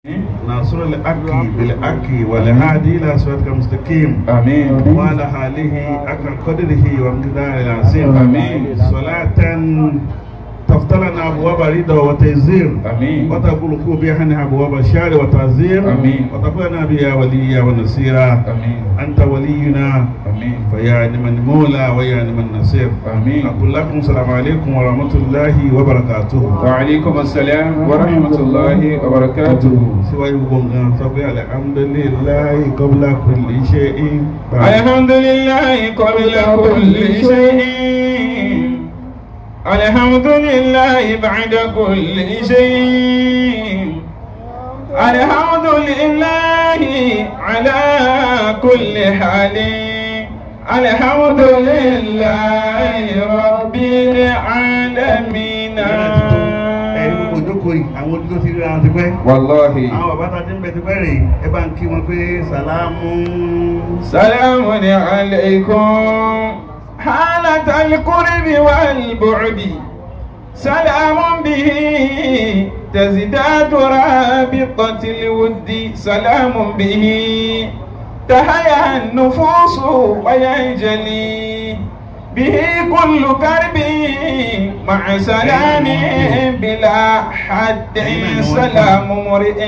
ناصر الحق بالحق والهادي الى صراطك المستقيم آمين وعلى آله حق قدره ومقداره العظيم آمين. صلاة تفتح لنا أبواب رضا وتيسير آمين وتغلق بها أبواب الشر وتعزير آمين. وتكون بها وليا ونصيرا آمين أنت ولينا آمين فيا نعم المولى ويا نعم النصير آمين أقول لكم السلام عليكم ورحمة الله وبركاته وعليكم السلام ورحمة الله وبركاته سوى يبغون سوى الحمد لله قبل كل شيء الحمد لله قبل كل شيء الحمد لله بعد كل شيء الحمد لله على كل حال الحمد لله رب العالمين ẹ̀yin gbogbo ìjókòó yìí àwọn ojú tó ti rí ara ti pẹ́ والله àwọn bàbá tá a ti ń bẹ ti pẹ́ rè é bá ń kí wọn pé sàlámù سلام عليكم حالة القرب والبعد سلام به تزداد رابطة الود سلام به تهيأ النفوس وينجلي به كل كرب مع سلام بلا حد سلام مرئ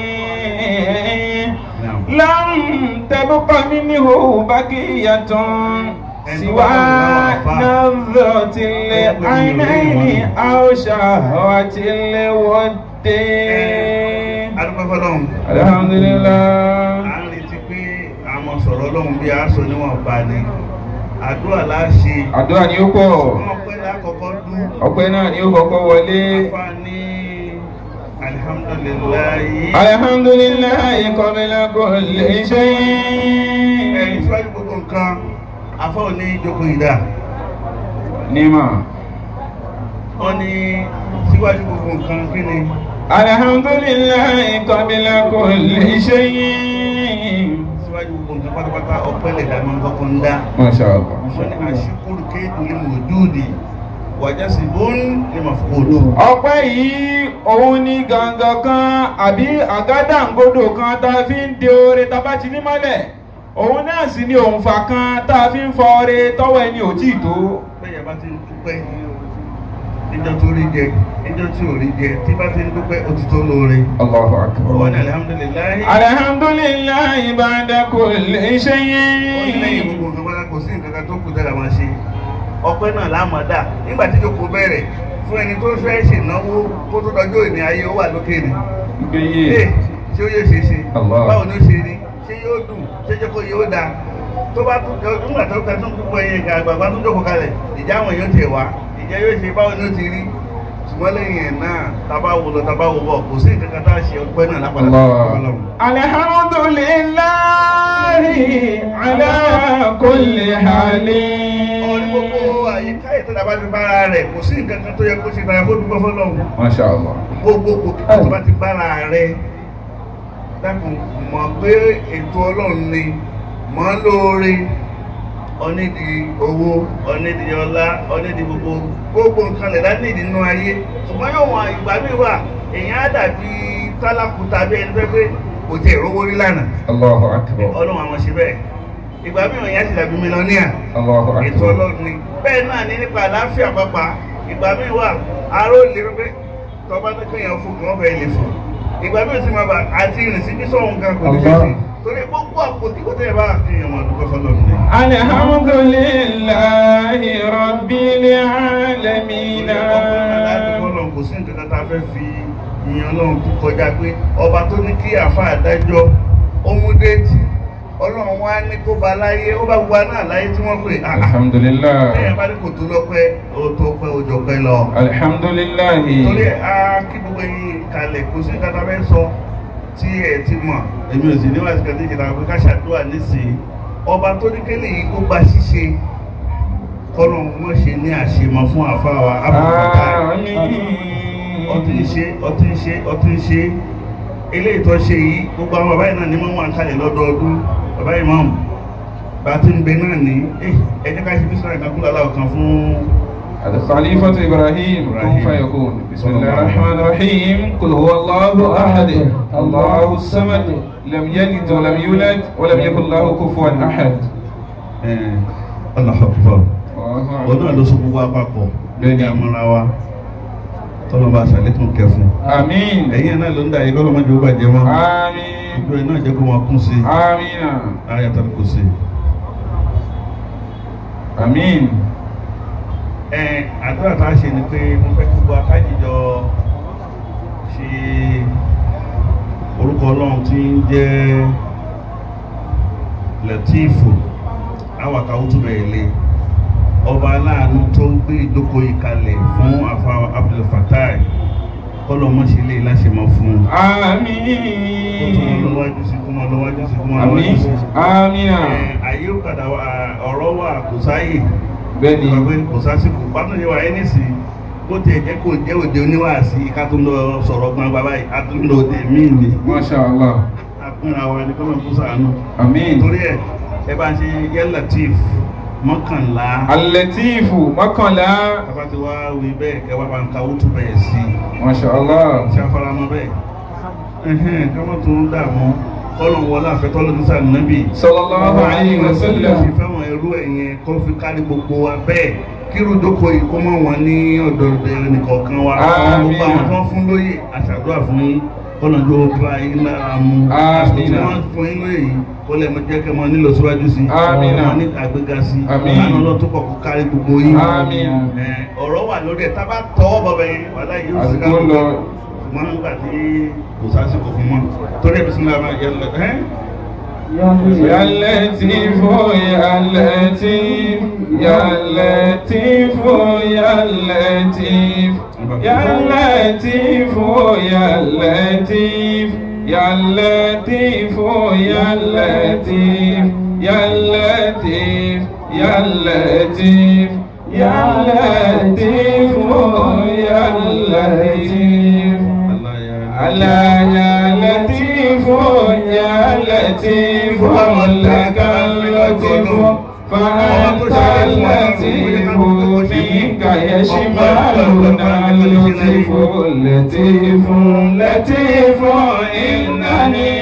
لم تبق منه بقية سوى نظرة العينين أو شهوة الود adúpẹ́ fọlọ́run الحمد لله à ń retí pé àwọn sọ̀rọ̀ ọlọ́run bí aṣọ níwọ̀n bá ní àdúrà láṣẹ àdúrà ni ó pọ̀ wọn pẹ́ lákọ̀ọ́kọ́ dún ọpẹ́ náà ni ó kọ́kọ́ wọlé afa ní alihamudulilayi alhamdulillahi qabla kulli ẹ̀yin shay síwájú gbogbo nǹkan afa ò ní jókòó ìdá nímọ̀ wọn ní síwájú gbogbo nǹkan kí ni alhamdulillahi qabla kulli shay síwájú gbogbo nǹkan pátápátá ọpẹ́ lè dá máa ń kọ́kọ́ ń dá masha Allah wọn ní àṣìkúrú kéèkù ní mòdúùdì wàjásí bóun ní màfúkúrú. ọpẹ́ yìí òun ni gangan kan àbí àgádáǹgodò kan tá a fi ń de oore tá a bá ti ní mọ́lẹ̀ òun náà sì ni òǹfà kan tá a fi ń fọ oore tọ́wọ́ ẹni ò tí ì tó bẹ́ẹ̀ yẹn bá ti ń dúpẹ́ níjọ́ tó rí jẹ níjọ́ tí ò rí jẹ tí bá ti ń dúpẹ́ ó ti tó lóore. Allahu ọwọ́ ní alihamudulilayi. alhamdulillahi ba'da kulli ó ní lẹ́yìn shay'in gbogbo nǹkan bá kò sí nǹkan kan tó kù dára máa ṣe ọpẹ́ náà lámọ̀dá nígbà tí ìjókòó bẹ̀rẹ̀ fún ẹni tó fẹ́ ṣènáwó kó tó dọjọ́ ìní ayé ó wà lókè ni. gbéyè ee ṣé ó yẹ ṣe ṣe Allah. báwo ni ó ṣe rí ṣé yóò dùn ṣé jẹ́ kó yóò dáa tó bá tún jọ nígbà tó ta tún gbogbo ẹyẹ ìka àgbàgbà tó jókòó kalẹ̀ ìjà àwọn èèyàn tiẹ̀ wá ìjà yóò ṣe báwo ni ó ti rí ṣùgbọ́n lẹ́yìn ẹ̀ náà tábà wò lọ tábà wò bọ̀ kò sí nǹkan kan tá a ṣe ọpẹ́ náà lápàdà Allah. alhamdulillahi ala kulli ọ̀rí halin gbogbo àyíká ìtọ́jà bá ti bára rẹ̀ kò sí nǹkan kan tó yẹ kó ṣe tara kó dúpẹ́ fọlọ́run masha Allah gbogbo kò kí tó bá ti bára rẹ̀ dákun mọ̀ pé ètò ọlọ́run ni mọ̀ ń lóore onídìí owó onídìí ọlá onídìí gbogbo gbogbo nǹkan lè dá nídìí nínú ayé ṣùgbọ́n yóò wọn ìgbà míì wà èèyàn á dàbí tálákùtà bí ẹni fẹ́ pé kò tiẹ̀ rówó rí lánàá Allahu akbar ọlọ́run àwọn ṣe bẹ́ẹ̀ ìgbà míì èèyàn ti dàbí mílíọ̀nìyà Allahu ètò akbar ọlọ́run ni bẹ́ẹ̀ náà ní nípa àlàáfíà pápá ìgbà míì wà aró lè rí pé tọ́ba tó kéèyàn fún kí wọ́n fẹ́ lè fún ìgbà míì sì máa bà àti ìrìn sí bí sọ̀hún kan kò ní ṣe sí torí gbogbo àpótí kó tẹ̀ bá kéèyàn máa dúpẹ́ fọlọ́run ni. alhamdulillahi rabbil alamin Ọlọ́run kò sí nǹkan kan tá a fẹ́ fi ìyẹn ọlọ́run tó kọjá pé ọba tó ní kí àfa àdájọ́ ó mú déètì ọlọ́run wá ní kó ba láyé ó bá gba náà láyé tí wọ́n pè á. alhamdulillah Bẹ́ẹ̀ bá ní kò tó lọ́pẹ́ ó tó pẹ́ ó jọ pẹ́ lọ. alhamdulillahi Torí a kí gbogbo yín kalẹ̀ kò sí nǹkan tá a fẹ́ sọ tí ẹ ti mọ̀. Èmi ò sì ní wàásù kan tí ìjìnlẹ̀ àwọn ká ṣàdúrà nísìnyí. Ọba tó ní kélé yìí kó gba ṣíṣe kọ́nà mọ̀ ṣe ní àṣemọ fún àfa wa. ọtí ń ṣe ọtí ń ṣe ọtí ń ṣe eléyìí tó ṣe yìí gbogbo àwọn bàbá yìí náà ní mọ́ wọn kalẹ̀ lọ́dọọdún bàbá yìí mọ́mù bá ti ń bẹ náà ní ẹ jẹ́ ká ṣe bí sọ́ra ìkan kúlọ̀ aláwọ̀ kan fún الخليفة إبراهيم كن إبراهيم. فيكون بسم الله الرحمن الرحيم قل هو الله أحد الله الصمد لم يلد ولم يولد ولم يكن له كفوا أحد Allahu Akbar الله òun náà أكبر. ló so gbogbo apapọ̀ Bẹ́ẹ̀ni. ní àmọ́ra wa tọ́lọ́ bá ṣàlékún kẹfún آمين ẹ̀yìn náà ló ń da yìí kọ́lọ́ máa jẹ́ ó bàjẹ́ wọn آمين ìjọ iná jẹ́ kó máa kún sí آمين ayatul kursi. آمين ẹ àdúrà tá a ṣe ni pé mo fẹ́ kí gbogbo akájíjọ ṣe orúkọ ọlọ́run tí ń jẹ́ lẹ́tíìfù awàkà òtúbẹ̀ ilé ọba aláàánú tó ń gbé ìdókòó yìí kalẹ̀ fún afa Abdul Fatai kọ́lọ̀ mọ́ṣẹ́lẹ̀ láṣẹmọ́ fún un. kó tó mọ آمين lọ́wájú sí kó mọ lọ́wájú sí kó mọ lọ́wájú آمين sí. آمين Ẹ, àyè ó padà wá ọ̀rọ̀ wà kò sáyè bẹ́ẹ̀ni ìgbàgbé kò sásìkò pátó yẹ wà ẹ́ nísì bó tiẹ̀ jẹ́ kó jẹ́ òde oníwàásí ká tó ń lọ sọ̀rọ̀ gbangba báyìí a tó ń lọ òde míì ni Masha Allah àpínra wa ni kọ́nà kó sàánú. Àmín torí ẹ ẹ bá ń ṣe yẹ latif mọ́kànlá Al-Latifu mọ́kànlá káfá ti wá wí bẹ́ẹ̀ kẹ́ wá bá ń ka wútú bẹ́ẹ̀ sí i Masha Allah ṣé afárámọ́ bẹ́ẹ̀ ẹ̀hẹ́n kámọ́ tó ń dààmú kọ́nà wọlé àfẹ́tọ́lọ́ ní sànnábì Sallallahu alayhi wa sallam ṣe fẹ́ràn ẹrú ẹ̀yẹn kó fi kárí gbogbo wa bẹ́ẹ̀ kírun dókò yìí kó mọ̀ wọ́n ní ọ̀dọ̀ ẹnìkọ̀ọ̀kan wa Àmín. gbogbo àwọn tó ń fún lóye àṣàdúrà fún yín kọ́nà tó bá yín lára mu àṣà tí Àmín. wọ́n fún yín lóye yìí kó lè mọ jẹ́ kẹ́ mọ nílò síwájú sí Àmín. mọ ní àgbéga sí Àmín. lánàá lọ tó pọ̀ kó kárí gbogbo yín Àmín. Ẹ, ọ̀rọ̀ wà lórí ẹ̀ tá a bá tọwọ́ bọ̀bẹ̀ yẹn wàlá yìí ó sì ká Àsìkò lọ ṣùgbọ́n nígbà tí kò sásìkò fún mọ́ torí ẹ̀ bí sinmi àwọn ẹ̀yẹ lọ ẹ́ يا لطيف يا لطيف يا لطيف يا لطيف يا لطيف يا لطيف يا لطيف يا لطيف يا لطيف يا لطيف يا لطيف يا لطيف ألا يا لطيف يا لطيف لك اللطيف فأنت اللطيف منك يشملنا اللطيف لطيف لطيف إنني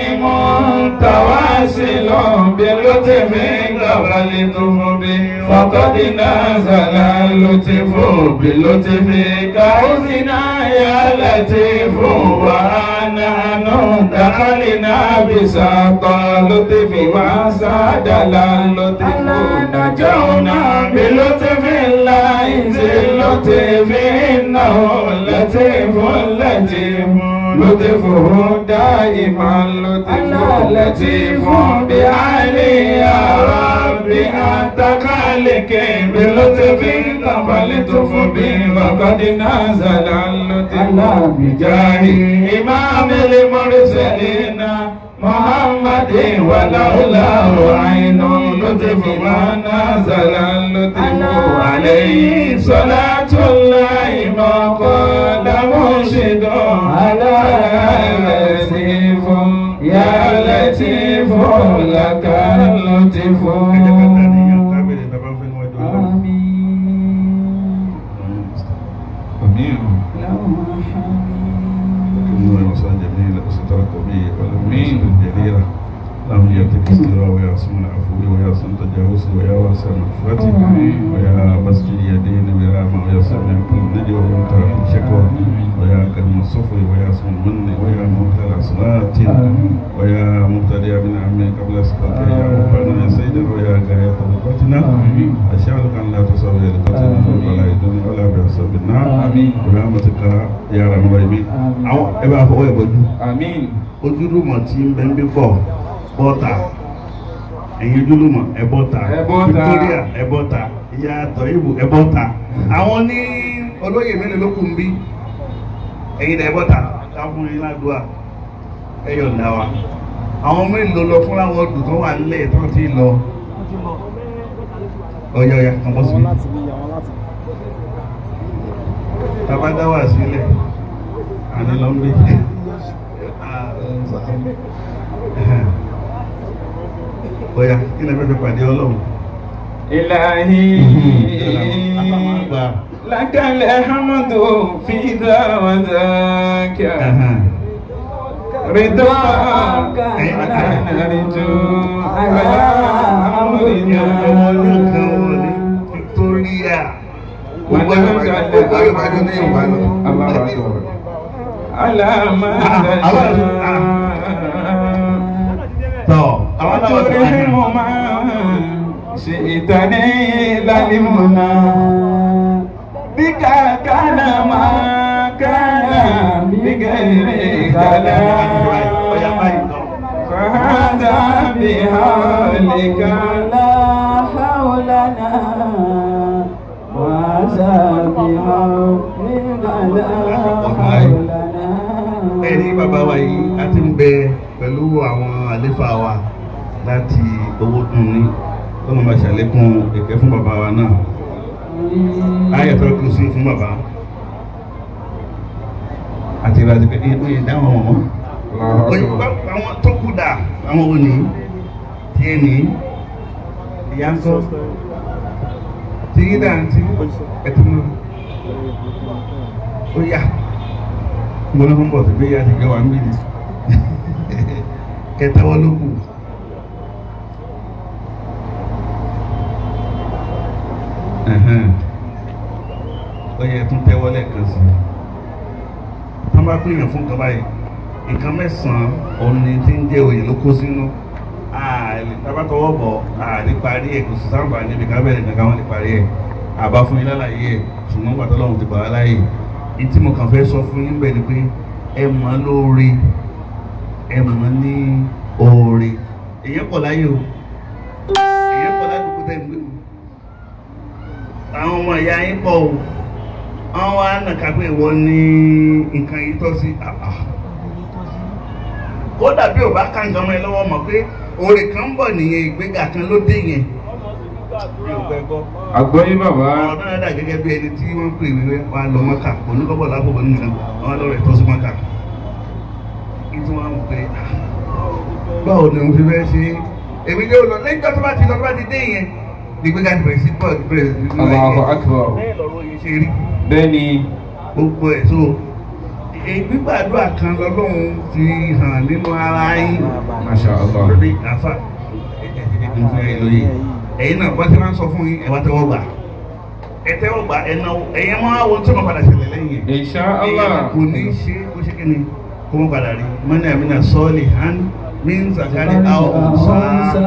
متواصل باللطف قبل به فقد نزل اللطف باللطف كعوزنا يا لطيف ونحن دخلنا بساط اللطف وساد اللطف نجونا بلطف الله ذي اللطف إنه لطيف لطيف لطفه دائما لطف لطيف بعلي يا ربي أنت خالق بلطف فلطف بي فقد نزل اللطف بجاه إمام المرسلين محمد ولولا عين لطف ما نزل اللطف عليه صلاة الله ما قال مرشد على لطيف يا لطيف لك اللطف آمين اللهم يأتيك استراء ويا سم العفو ويا سم تجاوز ويا واسع مغفرة ويا بسط اليدين برحمة ويا سميع كل نجي ويا منتهى الشكوى ويا كريم الصفر ويا سم المن ويا مبتلى صلاة ويا مبتدئ من عمي قبل سقطه يا ربنا يا سيدنا ويا غاية رغبتنا أشهدك أن لا تساوي لقتنا ولا يدني ولا بحساب النار آمين. برحمتك يا رب العالمين àwọn ẹ bá fọwọ́ ìbọjú آمين ojúlùmọ̀ tí ń bẹ ń bí pọ̀ bọ́ta ẹ̀yin ojúlùmọ̀ ẹ bọ́ta Ẹ bọ́ta. Victoria ẹ bọ́ta ìyá tọ́yìnbó ẹ bọ́ta àwọn ní olóyè mélòó ló kù ń bí ẹ̀yin náà ẹ bọ́ta ká fún yín ládùúgbà ẹ yọ̀ǹda wa àwọn mélòó lọ fún láwọn ọdún tó wà nílẹ̀ tó ti lọ ọ̀yà ọ̀yà kan bọ́ síbi tàbá dá wà sílẹ̀ àní lọ ń bí ọ̀yà kí lè fẹ́ fẹ́ pàdé ọlọ́run إلهي àgbà لك الحمد في ذا وذاك رضاك أنا نرجو على أمرنا Victoria. ونجعل Gbogbo Yorùbá ní Yorùbá lọ. الله أكبر على ما تشاء Tọ́, àwọn náà wà وترحم ما شئت نيل المنى بك كان ما كان بغير كلام فهذا بحولك لا حولنا وهذا بحولك لا حولنا ẹni bàbá wa yìí a ti ń bẹ pẹ̀lú àwọn àléfà wa láti owó dùn ní tọ́nà máa ṣàlékún ìkẹ́ fún bàbá wa náà ayé tó kù sí fún bàbá àti ìlàjì pé ní ìpín ìdáhùn ọmọ àwọn tó kù dà àwọn òní tí ẹ ní ìyá ń sọ tí yí dà ń tí ẹ ti mú ó yá mo ló ń bọ̀ sí pé yá ti gbé wa ń bí ni kẹtẹwọ́ ló kù. Ẹ̀hẹ́n. ó yẹ tún tẹ́wọ́ lẹ́ẹ̀kan sí i wọ́n bá pín yàn fún nǹkan báyìí nǹkan mẹ́sàn-án òun ni tí ń jẹ́ òye ló kó sínú ààrẹ tábàtọwọ́ bọ̀ ààrẹ parí ẹ̀ kò sì sáǹfà níbi ká bẹ̀rẹ̀ nǹkan wọn lè parí ẹ̀ àbá fún yín lálàyé ẹ̀ ṣùgbọ́n pàtó lọ́hùn ti bàá láàyè ní tí mo kàn fẹ́ sọ fún yín bẹ́ẹ̀ ni pé ẹ mọ̀ lóore ẹ mọ̀ ní oore èyàn pọ̀ láyé o èyàn pọ̀ ládùúgbò tẹ̀ ń gbé o àwọn ọmọ ìyá yín pọ̀ o àwọn wa nàka pé ìwọ ní nǹkan yìí tọ́ sí àbá kódà bí ò bá ká nǹkan mọ́ ẹ lọ́wọ́ mọ̀ pé oore kan ń bọ̀ nìyẹn ìgbéga kan ló dé yẹn bí ò pẹ́ gbọ́ àgbọ́yé bàbá ọ̀rọ̀ náà dà gẹ́gẹ́ bí ẹni tí wọ́n ń pè wíwẹ́ wa lọ mọ́kà oníkọ́bọ̀ lápòpọ̀ nínú àwọn lọ́rẹ̀ tó sí mọ́kà ìtú wọn ń pè ah, báwo ni mo fi fẹ́ ṣe èmi yóò lọ lẹ́yìn tó bá ti lọ tó bá ti dé yẹn nígbéga ti bẹ̀rẹ̀ sí pọ̀ bẹ̀rẹ̀ sí nínú Allahu ẹ̀yẹ Akbar bẹ́ẹ̀ lọ́rọ̀ yìí ṣe rí bẹ́ẹ̀ni gbogbo ẹ̀ tó gbígbàdúrà kan lọ́lọ́run fi hàn nínú ara yín Masha Allah lórí àfà ẹ̀yìn ẹ̀yìn náà bá ti máa ń sọ fún yín ẹ̀ wá tẹ́wọ́ gbà ẹ̀ tẹ́wọ́ gbà ẹ̀ náà ẹ̀yìn máa wo tí wọ́n padà ṣẹlẹ̀ lẹ́yìn ẹ̀ Insha ẹ̀yìn Allah kò ní ṣe kó ṣe kí ni kó wọ́n padà rí mọ́ni àmìnà sọ́ọ̀lì hàn mí ń sàkárí àwọn ọ̀sán.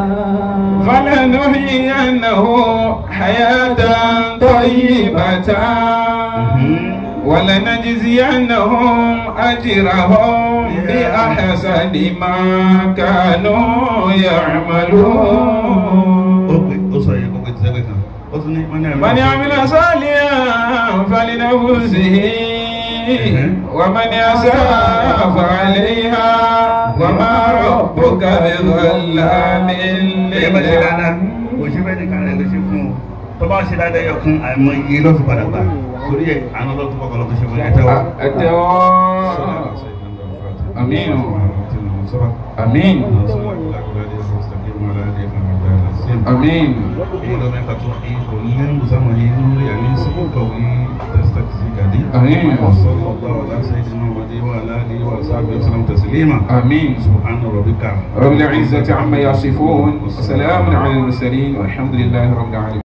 فلنحيينه حياة طيبة ولنجزينهم أجرهم بأحسن ما كانوا يعملون ó pè ó sọ yẹn kó pè tí sẹ́gbẹ̀ kan ó tún ní mọ́ni àmìnà من عمل صالحا فلنفسه ومن أساء فعليها وما ربك بظلام ẹ bá ṣe dáadáa للعبيد kò ṣe bẹ́ẹ̀ nìkan rẹ̀ ló ṣe fún o tó bá ṣe dáadáa yọ kún àìmọ̀ iye ló fi padà gbà torí ẹ̀ àná ló tún kọ́kọ́ ló tó ṣe fún ẹ tẹ́wọ́. أمين أمين أمين آمين. وصلى الله على سيدنا محمد وعلى اله وصحبه وسلم تسليما آمين سبحان ربك رب العزة عما يصفون وسلام على المرسلين والحمد لله رب العالمين